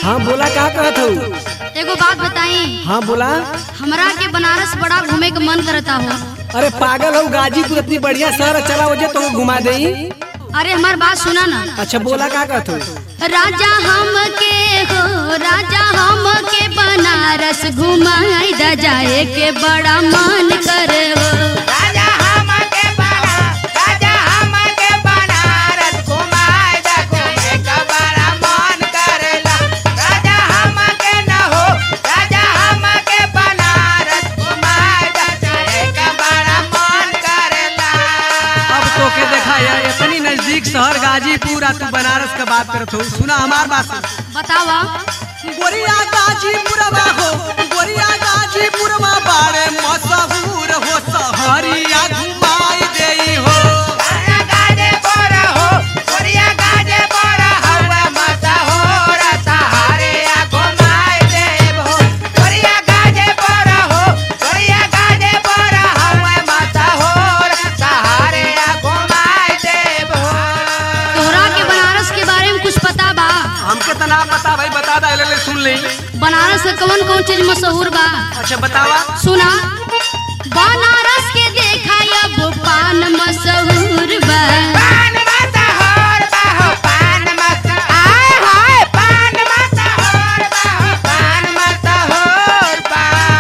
हाँ बोला का कहत हूँ एगो बात बताई हाँ बोला हमरा के बनारस बड़ा घूमे के मन करता हो अरे पागल हो गाजीपुर इतनी बढ़िया शहर है, चला वजह तो घुमा दे अरे हमार बात सुना ना अच्छा बोला का कहत हूँ राजा हम के हो राजा हम के बनारस घुमाई दा जाए के बड़ा मन करे हो राजा हमके बना राजा हमके बनारस घुमाए दा घूमे का बड़ा मन करेला राजा हमके न हो राजा हमके बनारस घुमाए दा जाए का बड़ा मन करेला अब तो के देखा यार इतनी नजदीक शहर गाजीपुर आ तू बनारस का बात करत हो सुना हमार बात सुन। बतावा गोरिया गाजीपुरवा हो गोरिया गाजीपुरवा बारे मशहूर हो शहरिया घुमाई देई हो गाना गाजे बोरा हो गोरिया गाजे बोरा हवा मसा हो रता हारे आ घुमाए देव हो गोरिया गाजे बोरा हो गोरिया गाजे बोरा हवा मसा हो रता हारे आ घुमाए देव हो तोहरा के बनारस के बारे में कुछ पता बा हमके तो ना पता भाई बता दे ले, ले सुन ले बनारस के कौन कौन चीज मशहूर बा अच्छा बतावा सुना बनारस के देखा अब पान मशहूर बा पान मसा होर बाहो पान मसा आए हाय पान मसा होर बाहो पान मसा होर बा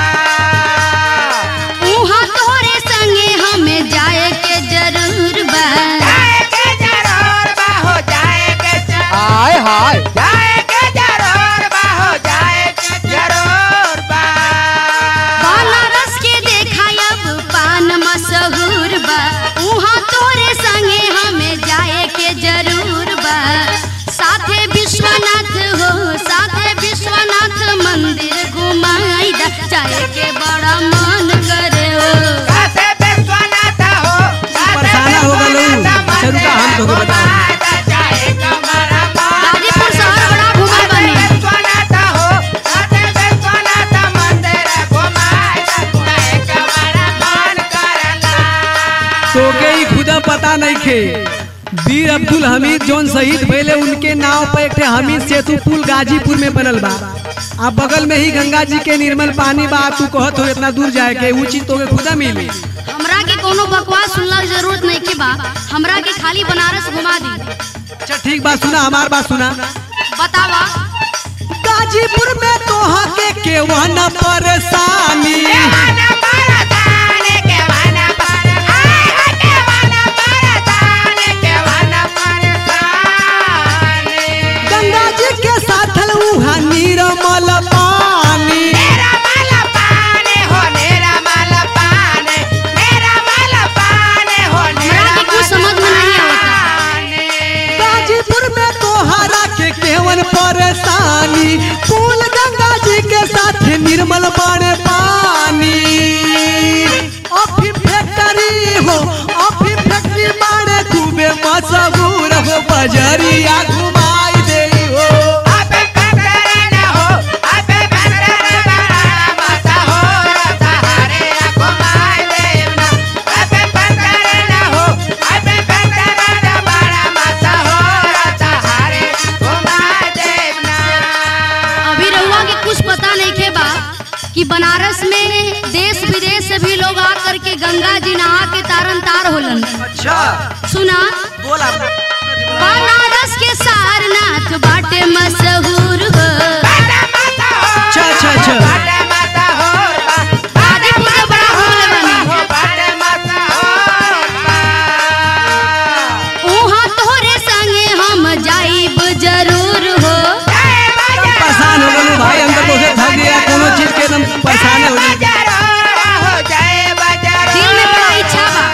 उहाँ तोरे संगे हमें जाए के जरूर बा जाए के जरूर बाहो जाए के हाय हाय जाए के जरूर बाहो जाए के जरूर बा बनारस के देखा अब पान मशहूर बा उहाँ तोरे संगे हमें जाए के जरूर बा साथे विश्वनाथ हो साथे विश्वनाथ मंदिर घुमाई दा जाए के बड़ा मन करे हो कासे विश्वनाथ हो परेशाना हो गलो। अच्छा रुका, हम तोके बताएं। जाए कमरा गाजीपुर शहर बड़ा घूमल बानी। विश्वनाथ हो कासे विश्वनाथ मंदिर घुमाए जाए कमरा मन करला तो के ही खुदा पता नहीं खे वीर अब्दुल हमीद जोन शहीद भइले उनके नाव पर एक ठे हमीद सेतु पुल गाजीपुर में बनल बा आ बगल में ही गंगा जी के निर्मल पानी बा तू कहत हो इतना दूर जाए के ऊ चीज तो के खुदा मिली हमरा के कोनो बकवास सुनला के जरूरत नहीं के बा हमरा के खाली बनारस घुमा दी अच्छा ठीक बात सुना हमार बात सुना बतावा गाजीपुर में तोहा के केवन परेशानी केवाना परताने केवाना पर आए है केवाना परताने केवाना परताने गंगा जी के साथ उहा निर्मल पानी मेरा माला पाने हो मेरा माला पाने मेरा माला पाने हो हमरा के कुछ समझ में नहीं आवता गाजीपुर में तोहरा के केवन परेशानी पुल गंगा जी के साथ निर्मल बाड़े पानी अफी फैक्ट्री हो अफी फैक्ट्री बाड़े खूबे मशहूर हो बजरिया घुमाई दे हो अबे फैक्ट्री न हो अबे फैक्ट्री बड़ा मसा हो रता हरे घुमाए देवना अबे फैक्ट्री न हो अबे फैक्ट्री बड़ा मसा हो रता हरे घुमाए देवना अभी रहुआ के कुछ पता नहीं के बा कि बनारस में देश विदेश से भी लोग आकर के गंगा जी नहा के तारन तार होलन अच्छा सुना बोला बनारस के सारनाथ बाटे मशहूर हो बाटा माता हो अच्छा अच्छा अच्छा बाटा माता हो गाजीपुर के बड़ा घूमले बानी हो बाटा माता हो उहाँ तोहरे संगे हम जाइब जरूर हो जय बाजा परेशान हो गए भाई हम तो तोसे थक गया कोनो चीज के एकदम परेशान हो गए हो जय बाजा दिल में बड़ा इच्छा बा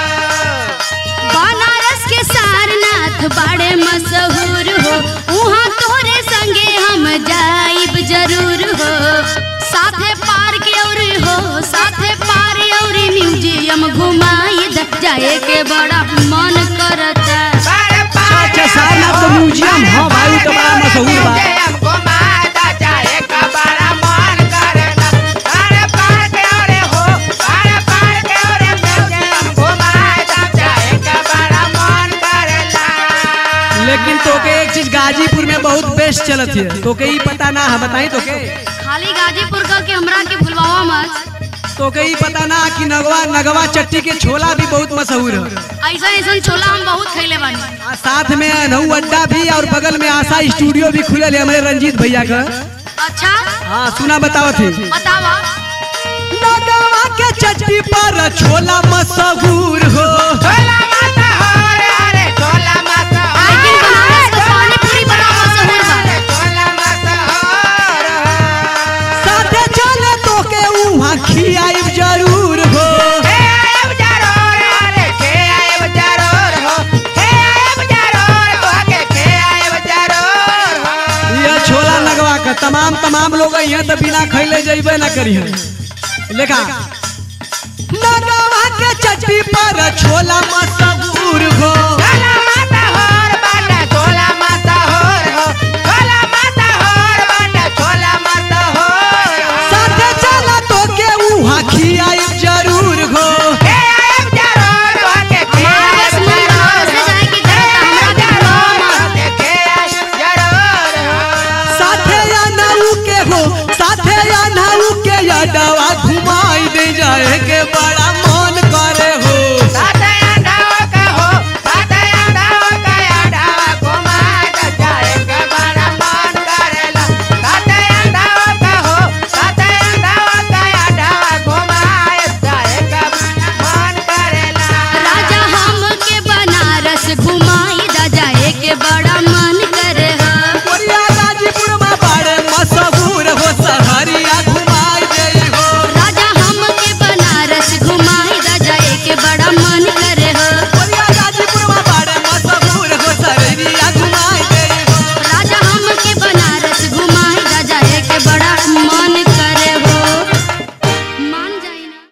बनारस के सारनाथ बड़े मशहूर हो उहाँ तोरे संगे हम जाइब जरूर हो साथे पार्क और हो साथे पार और म्यूजियम घुमाई द जाए के बड़ा मन करता अच्छा सारनाथ तो म्यूजियम हाँ भाई वो तो बड़ा मशहूर बा लेकिन तो के एक चीज गाजीपुर में बहुत बेस्ट चलत है तो के ई पता ना है बताई तो के खाली गाजीपुर का के हमरा के भुलवावा मत तो के ई पता ना कि नगवा नगवा चट्टी के छोला भी बहुत मशहूर है ऐसा ऐसा छोला हम बहुत खैले बानी आ साथ में नऊ अड्डा भी और बगल में आशा स्टूडियो भी खुलल है हमारे रंजीत भैया का अच्छा हाँ सुना बताओ थे बतावा नगवा के चट्टी पर छोला मशहूर हो छोला माता हो रे अरे छोला माता हो लेकिन बनारस का पानी पूरी बड़ा मशहूर बा अरे छोला माता हो रे। साथे चले तो के उहाँ खियाई जरूर हो हे आयब जरूर अरे के आयब जरूर हो हे आयब जरूर हो के के आयब जरूर हो यह छोला नगवा का तमाम तमाम लोग यहाँ तो बिना खैले जैबे ना करी है लेखा नगवा के चट्टी पर छोला